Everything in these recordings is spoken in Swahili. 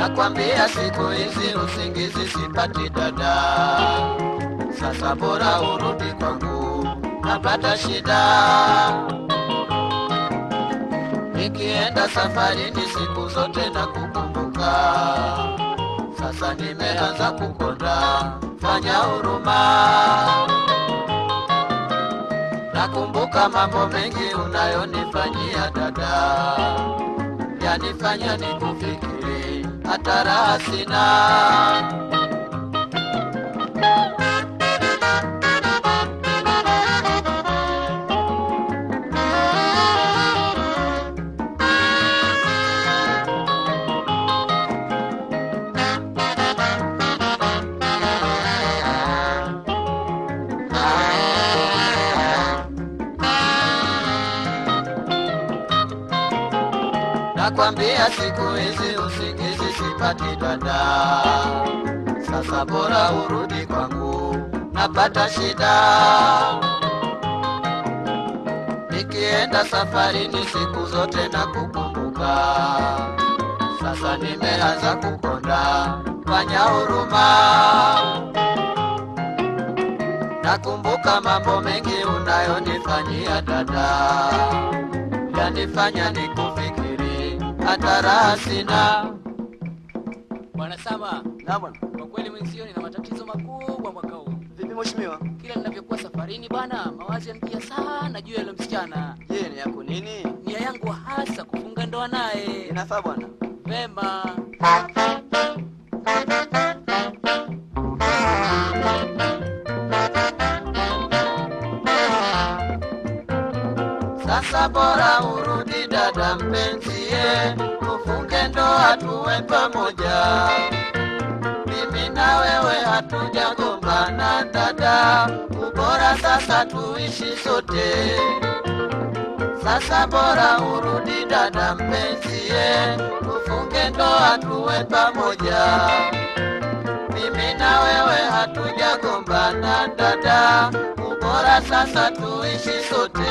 nakwambia siku hizi usingizi sipati dada, sasa bora urudi kwangu, napata shida nikienda safarini siku zote na kukumbuka, sasa nimeanza kukonda, fanya huruma. Nakumbuka mambo mengi unayonifanyia dada, yanifanya nikufikiri, hata raha sina. Nakwambia siku hizi usingizi sipati dada, sasa bora urudi kwangu, napata shida. Nikienda safarini siku zote na kukumbuka, sasa nimeanza kukonda, fanya huruma. Nakumbuka mambo mengi unayonifanyia dada, yanifanya nikufikiri, hata raha sina. Bwana Sama, Na bwana. kwa kweli mwenzio nina matatizo makubwa mwaka huu. Vipi mheshimiwa? Kila ninavyokuwa safarini bana, mawazo yanijia sana juu ya yule msichana. Je, ni yako nini? Nia yangu hasa kufunga ndoa naye. Inafaa bwana. Vema. Sasa bora urudi dada mpenzie, tufunge ndoa tuwe pamoja. Mimi na wewe hatujagombana dada, ubora sasa tuishi sote. Sasa bora urudi dada mpenzie, tufunge ndoa tuwe pamoja. Mimi na wewe hatujagombana dada, ubora sasa tuishi sote.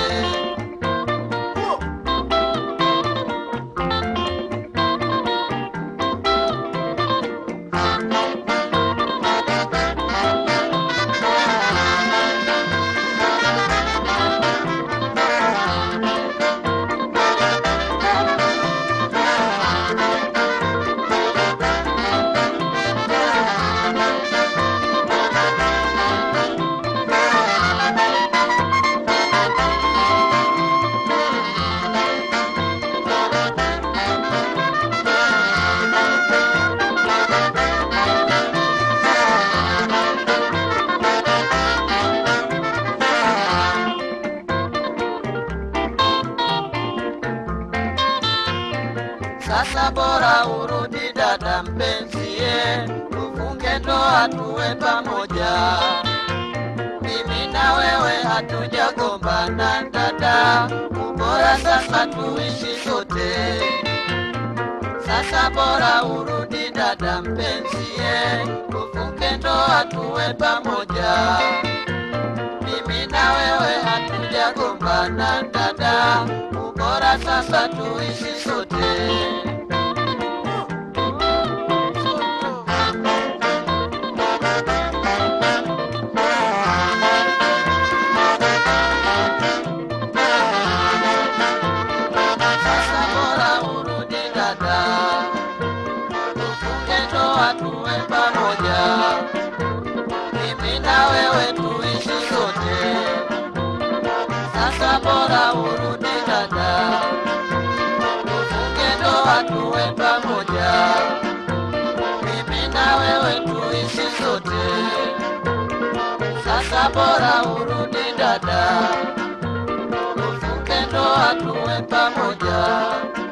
Sasa bora urudi dada mpenzie, tufunge ndoa tuwe pamoja. Mimi na wewe hatujagombana dada, ubora sasa tuishi sote. Sasa bora urudi dada mpenzie, tufunge ndoa tuwe pamoja. Mimi na wewe hatujagombana dada, ubora sasa tuishi sote. Sasa bora urudi dada, tufunge ndoa tuwe pamoja. Mimi na wewe tuishi sote. Sasa bora urudi dada, tufunge ndoa tuwe pamoja. Mimi na wewe tuishi sote. Sasa bora urudi dada, tufunge ndoa tuwe pamoja.